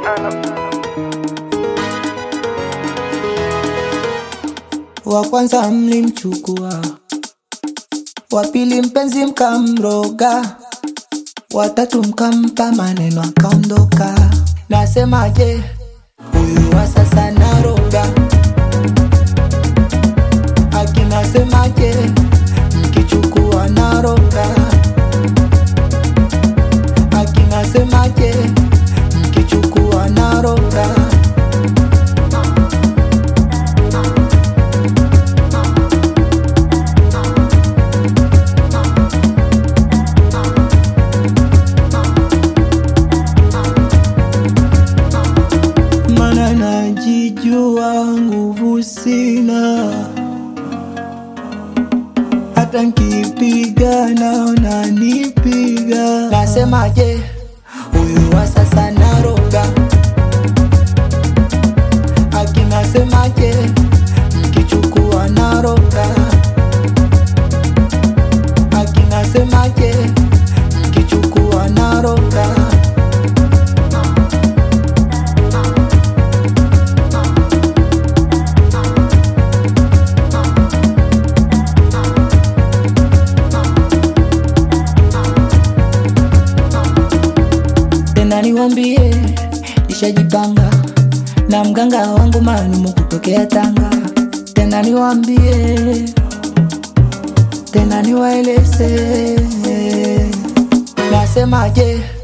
wa kwanza mlimchukua, wa pili mpenzi mkamroga, watatu mkampa maneno akaondoka. Nasemaje, huyu wa sasa naroga, akinasemaje, mkichukua naroga, akinasemaje, mkichukua naroga. mana najijua nguvu sina, hata nkipiga naona nipiga. Nasemaje, huyu wa sasa naroga, akinasemaje, mkichukua naroga, akinasemaje, mkichukua naroga. tena niwambie, nishajipanga na mganga wangu maalumu kutokea Tanga. Tena niwambie, tena niwaeleze, nasemaje